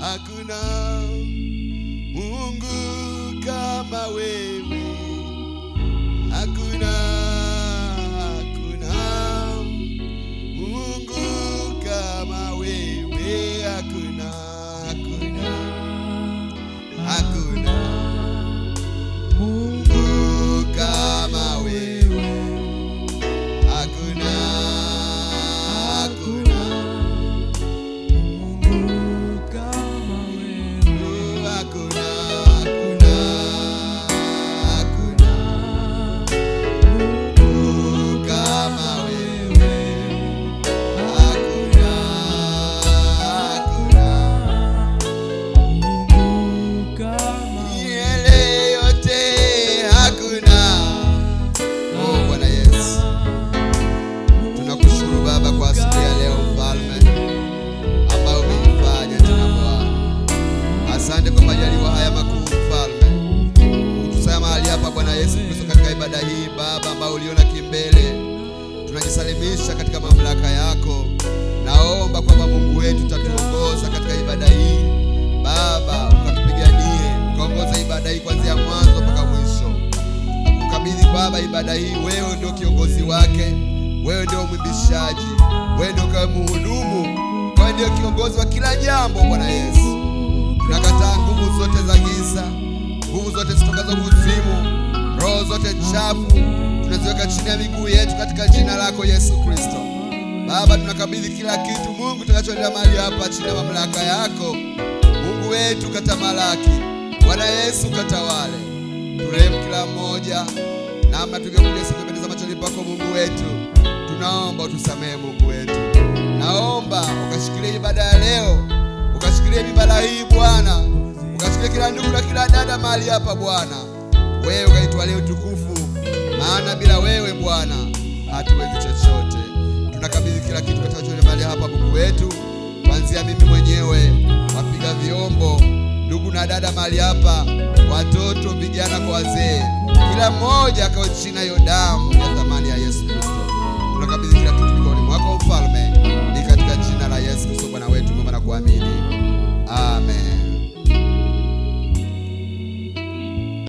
hakuna Mungu kama wewe, hakuna hakuna Mungu kama wewe, hakuna hakuna hakuna Mungu kama wewe, hakuna hakuna hakuna hakuna hakuna Mungu kama wewe, hakuna hakuna Yele yote hakuna. Oh Bwana Yesu, tunakushukuru Baba kwa asubuhi ya leo, mfalme ambao umeifanya tena Bwana. Asante kwa majaliwa haya makuu mfalme, kutusaya mahali hapa Bwana Yesu Kristo, katika ibada hii Baba ambao uliona kimbele, tunajisalimisha katika mamlaka yako. Naomba kwamba Mungu wetu utatuongoza katika ibada hii Baba, ukatupiganie, ukaongoza ibada hii kuanzia mwanzo mpaka mwisho. Ukabidhi Baba ibada hii, wewe ndio kiongozi wake, wewe ndio mwimbishaji, wewe ndio kawe muhudumu, wewe ndio kiongozi wa kila jambo. Bwana Yesu, tunakataa nguvu zote za giza, nguvu zote zitokazo kuzimu, roho zote chafu tunaziweka chini ya miguu yetu katika jina lako Yesu Kristo. Baba, tunakabidhi kila kitu Mungu tutakachoendea mahali hapa chini ya mamlaka yako. Mungu wetu katamalaki, Bwana Yesu katawale, turehemu kila mmoja namna tulivyokuja sikupendeza machoni pako Mungu wetu, tunaomba utusamehe Mungu wetu. Naomba ukashikilie ibada ya leo, ukashikilie ibada hii Bwana, ukashikilie kila ndugu na kila dada mahali hapa Bwana, wewe ukaitwalie utukufu, maana bila wewe Bwana hatuwezi chochote. Tunakabidhi kila kitu katika mahali hapa Mungu wetu, kuanzia mimi mwenyewe, wapiga vyombo, ndugu na dada mahali hapa, watoto, vijana kwa wazee, kila mmoja akawe chini ya hiyo damu ya thamani ya Yesu Kristo. Tunakabidhi kila